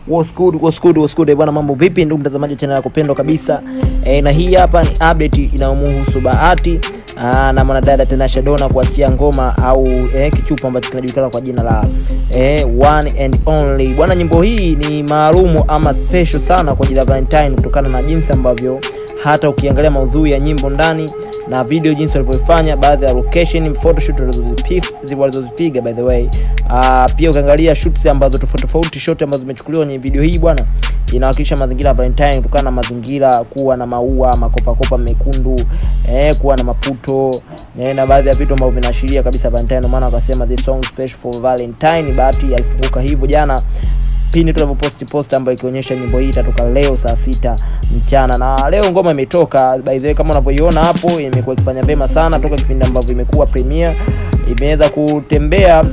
What's good, what's good, what's good? Eh, bwana mambo vipi ndugu mtazamaji wa channel yako pendwa kabisa e, na hii hapa ni update inayomhusu Bahati aa, na mwanadada Tanasha Donna kuachia ngoma au eh, kichupa ambacho kinajulikana kwa jina la eh, One and Only. Bwana nyimbo hii ni maalumu ama special sana kwa ajili ya Valentine kutokana na jinsi ambavyo hata ukiangalia maudhui ya nyimbo ndani na video jinsi walivyofanya baadhi ya location photoshoot walizozipi- walizozipiga by the way uh, pia ukiangalia shoots ambazo tofauti tofauti shot ambazo zimechukuliwa kwenye video hii bwana inawakilisha mazingira ya Valentine kutokana na mazingira kuwa na maua makopakopa mekundu eh, kuwa na maputo eh, na baadhi ya vitu ambavyo vinaashiria kabisa Valentine ndio maana wakasema this song special for Valentine bahati alifunguka hivyo jana pindi tunavyoposti post ambayo ikionyesha nyimbo hii itatoka leo saa sita mchana na leo ngoma imetoka by the way kama unavyoiona hapo imekuwa ikifanya vema sana toka kipindi ambavyo imekuwa premiere imeweza kutembea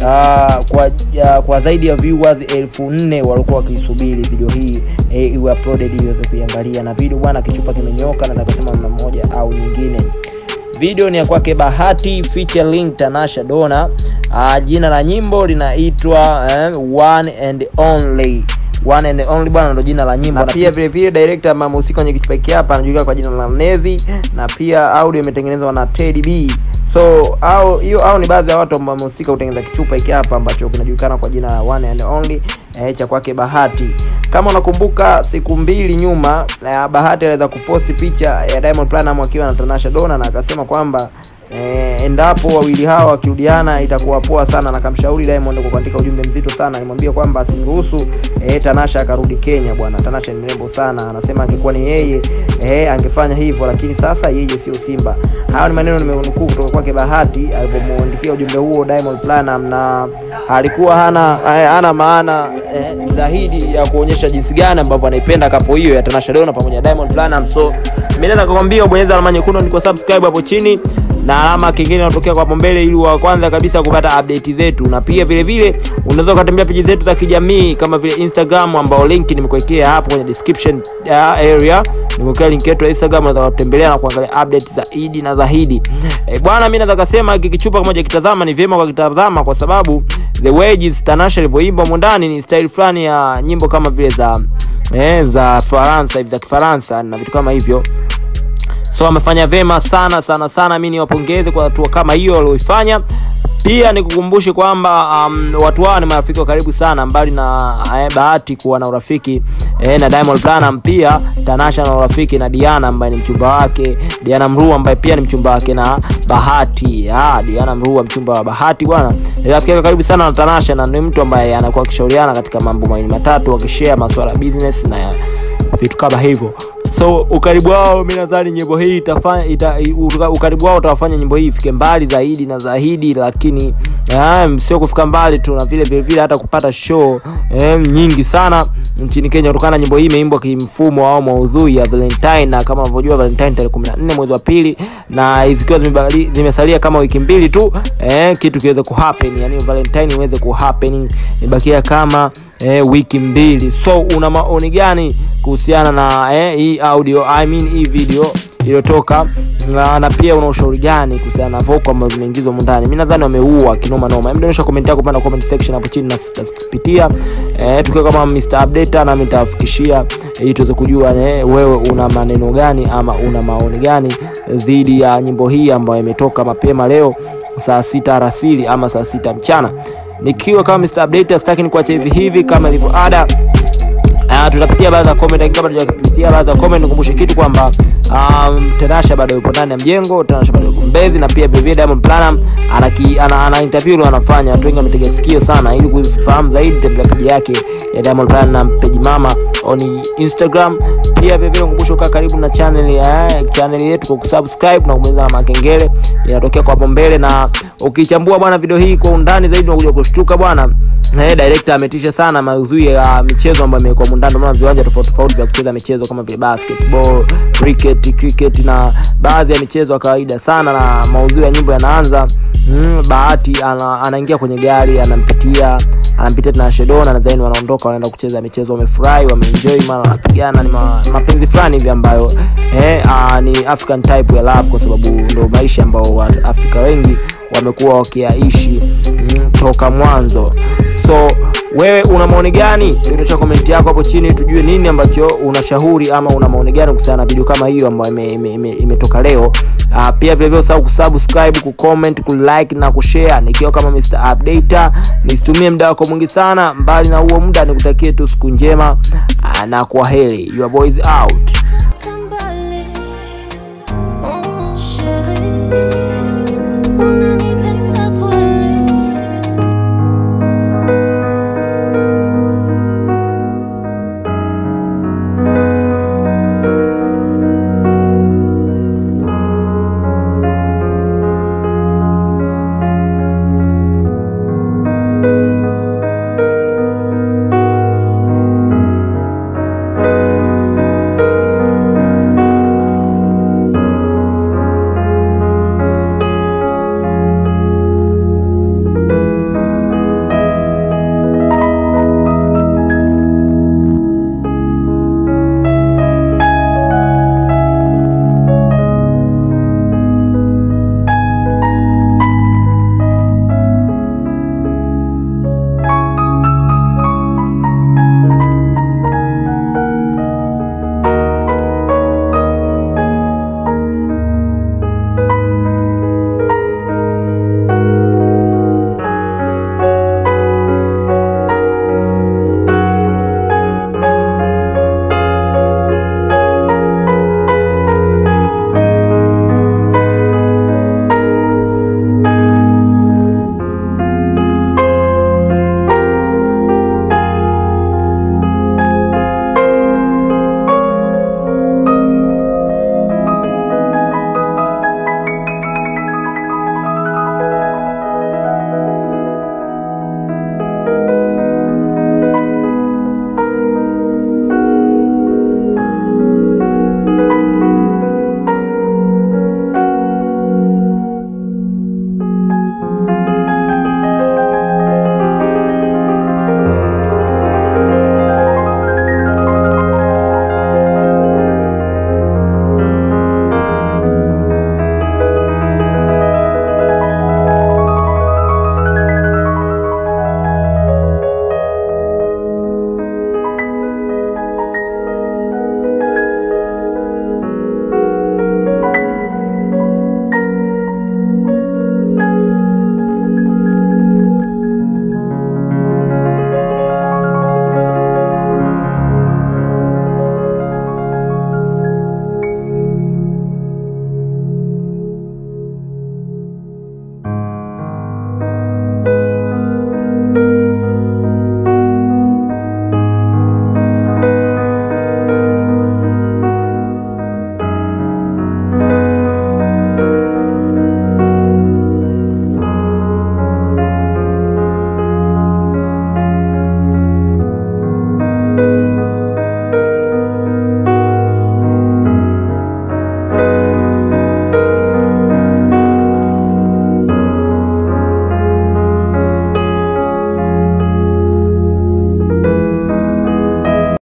uh, kwa, uh, kwa zaidi ya viewers elfu nne walikuwa wakiisubiri video hii eh, iwe uploaded ili iweze kuiangalia na video bwana kichupa kimenyoka na kusema namna moja au nyingine video ni ya kwake bahati featuring tanasha dona uh, jina la nyimbo linaitwa eh, one and only one and only bwana ndo jina la nyimbo na pia vile vile director ambaye amehusika kwenye kichupa hiki hapa anajulikana kwa jina la mnezi na pia audio imetengenezwa na Teddy B so au hiyo au ni baadhi ya watu ambao wamehusika kutengeneza kichupa hiki hapa ambacho kinajulikana kwa jina la one and only eh, cha kwake bahati kama unakumbuka siku mbili nyuma eh, bahati aliweza kuposti picha ya diamond Platnumz akiwa na tanasha dona na akasema kwamba eh, endapo wawili hawa wakirudiana itakuwa poa sana na kamshauri diamond kwa kuandika ujumbe mzito sana alimwambia kwamba asimruhusu eh, tanasha akarudi kenya bwana tanasha ni mrembo sana anasema angekuwa ni yeye eh, angefanya hivyo lakini sasa yeye sio simba hayo ni maneno nimenukuu kutoka kwake bahati alivyomwandikia ujumbe huo diamond Platnumz na alikuwa hana eh, hana maana eh, zaidi ya kuonyesha jinsi gani ambavyo anaipenda kapo hiyo ya Tanasha Donna pamoja na Diamond Platnumz so mimi naweza kukwambia ubonyeza alama nyekundu ni kwa subscribe hapo chini na alama kingine inatokea kwa hapo mbele ili wa kwanza kabisa kupata update zetu na pia vile vile unaweza ukatembea peji zetu za kijamii kama vile Instagram ambao link nimekuwekea hapo kwenye description uh, area nimekuwekea link yetu ya Instagram unaweza kutembelea na kuangalia update za Idi na Zahidi e, bwana mimi naweza kusema kikichupa kimoja kitazama ni vyema kwa kitazama kwa sababu the wages Tanasha alivyoimba humo ndani ni style fulani ya nyimbo kama vile za eh, za Faransa hivi za Kifaransa na vitu kama hivyo so amefanya vema sana sana sana mi niwapongeze kwa hatua kama hiyo walioifanya pia nikukumbushe kwamba um, watu hao ni marafiki wa karibu sana mbali na eh, bahati kuwa na urafiki eh, na Diamond Platnumz pia Tanasha na urafiki na Diana ambaye ni mchumba wake Diana Mrua ambaye pia ni mchumba wake na Bahati ah, Diana Mrua mchumba wa Bahati bwana ni rafiki yake karibu sana na Tanasha na ni mtu ambaye anakuwa akishauriana katika mambo mawili matatu wakishare masuala ya business na vitu kama hivyo so ukaribu wao mi nadhani nyimbo hii itafanya ita, uka- ukaribu wao utawafanya nyimbo hii ifike mbali zaidi na zaidi lakini um, sio kufika mbali tu na vile vile vile hata kupata show um, nyingi sana nchini kenya kutokana na nyimbo hii imeimbwa kimfumo au maudhui ya valentine na kama unavyojua valentine tarehe kumi na nne mwezi wa pili na zikiwa zimebali- zimesalia kama wiki mbili tu eh, kitu kiweze kuhappen yani valentine iweze kuhappen ibakia kama eh, wiki mbili so una maoni gani kuhusiana na eh, hii audio I mean hii video iliyotoka na, na pia una ushauri gani kuhusiana na voko ambazo zimeingizwa humu ndani mi nadhani wameua kinoma noma Hebu dondosha comment yako pale comment section hapo chini na tutazipitia eh, tukiwa kama Mr Updater nami nitawafikishia ili tuweze kujua eh, wewe una maneno gani ama una maoni gani dhidi ya nyimbo hii ambayo imetoka mapema leo saa sita arasili ama saa sita mchana nikiwa kama Mr Updater sitaki nikuache hivi hivi kama ilivyo ada Uh, tutapitia baadhi ya comment lakini kabla tujapitia baadhi ya comment nikumbushe kitu kwamba um, Tanasha bado yupo ndani ya mjengo, Tanasha bado yupo Mbezi na pia vivyo Diamond Platnumz ana, ki- ana, ana interview ile anafanya, watu wengi wametega sikio sana. Ili kufahamu zaidi, tembelea page yake ya Diamond Platnumz page mama on Instagram. Pia vivyo nikumbushe ukaa karibu na channel ya channel yetu kwa kusubscribe na kubonyeza alama ya kengele inatokea kwa hapo mbele, na ukichambua bwana video hii kwa undani zaidi unakuja kushtuka bwana Eh, director ametisha sana maudhui ya michezo ambayo imekuwa mundani, ndio maana viwanja tofauti tofauti vya kucheza michezo kama vile basketball, cricket, cricket na baadhi ya michezo ya kawaida sana, na maudhui ya nyimbo yanaanza mm, Bahati ana, anaingia kwenye gari anampitia anampitia tena Shedona na then wanaondoka wanaenda kucheza michezo, wamefurahi, wameenjoy, mara wanapigana, ni ma, mapenzi fulani hivi ambayo eh, uh, ni African type ya love, kwa sababu ndio maisha ambao Waafrika wengi wamekuwa wakiaishi mm, toka mwanzo so wewe una maoni gani dondosha komenti yako hapo chini tujue nini ambacho unashauri ama una maoni gani kuhusiana na video kama hiyo ambayo imetoka ime, ime, imetoka leo uh, pia vilevile usahau kusubscribe kucomment kulike na kushare nikiwa kama Mr. Updater nisitumie muda wako mwingi sana mbali na huo muda nikutakie tu siku njema uh, na kwa heri your boys out